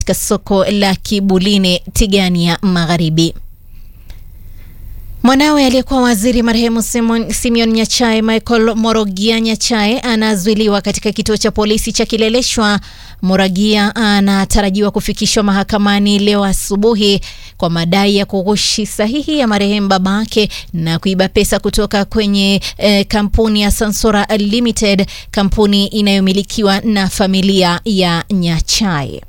katika soko la Kibuline, Tigania Magharibi. Mwanawe aliyekuwa waziri marehemu Simeon Nyachae, Michael Morogia Nyachae, anazuiliwa katika kituo cha polisi cha Kileleshwa. Moragia anatarajiwa kufikishwa mahakamani leo asubuhi kwa madai ya kughushi sahihi ya marehemu babake na kuiba pesa kutoka kwenye eh, kampuni ya Sansora Limited, kampuni inayomilikiwa na familia ya Nyachae.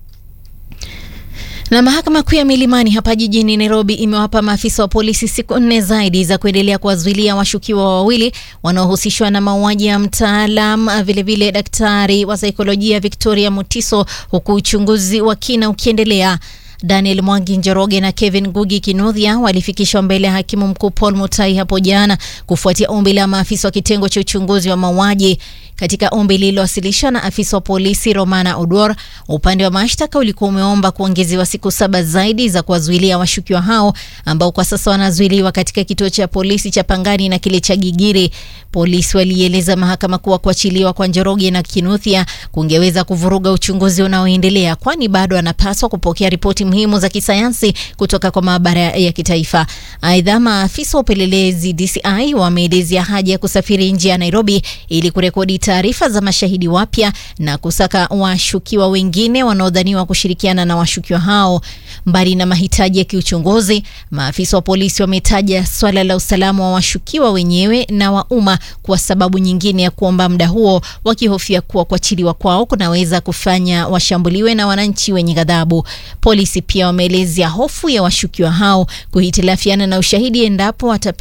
Na mahakama kuu ya Milimani hapa jijini Nairobi imewapa maafisa wa polisi siku nne zaidi za kuendelea kuwazuilia washukiwa wawili wanaohusishwa na mauaji ya mtaalam vilevile daktari wa saikolojia Victoria Mutiso, huku uchunguzi wa kina ukiendelea. Daniel Mwangi Njoroge na Kevin Ngugi Kinuthia walifikishwa mbele ya hakimu mkuu Paul Mutai hapo jana kufuatia ombi la maafisa wa kitengo cha uchunguzi wa mauaji. Katika ombi lililowasilishwa na afisa wa polisi Romana Odwor, upande wa mashtaka ulikuwa umeomba kuongezewa siku saba zaidi za kuwazuilia washukiwa hao ambao kwa sasa wanazuiliwa katika kituo cha polisi cha Pangani na kile cha Gigiri. Polisi walieleza mahakama kuwa kuachiliwa kwa Njoroge na Kinuthia kungeweza kuvuruga uchunguzi unaoendelea, kwani bado anapaswa kupokea ripoti muhimu za kisayansi kutoka kwa maabara ya kitaifa. Aidha, maafisa wa upelelezi DCI wameelezea haja ya kusafiri nje ya Nairobi ili kurekodi taarifa za mashahidi wapya na kusaka washukiwa wengine wanaodhaniwa kushirikiana na washukiwa hao. Mbali na mahitaji ya kiuchunguzi, maafisa wa polisi wametaja swala la usalama wa washukiwa wenyewe na wa umma kuwa sababu nyingine ya kuomba muda huo, wakihofia kuwa kuachiliwa kwao kunaweza kufanya washambuliwe na wananchi wenye ghadhabu. Polisi pia wameelezea hofu ya washukiwa hao kuhitilafiana na ushahidi endapo watape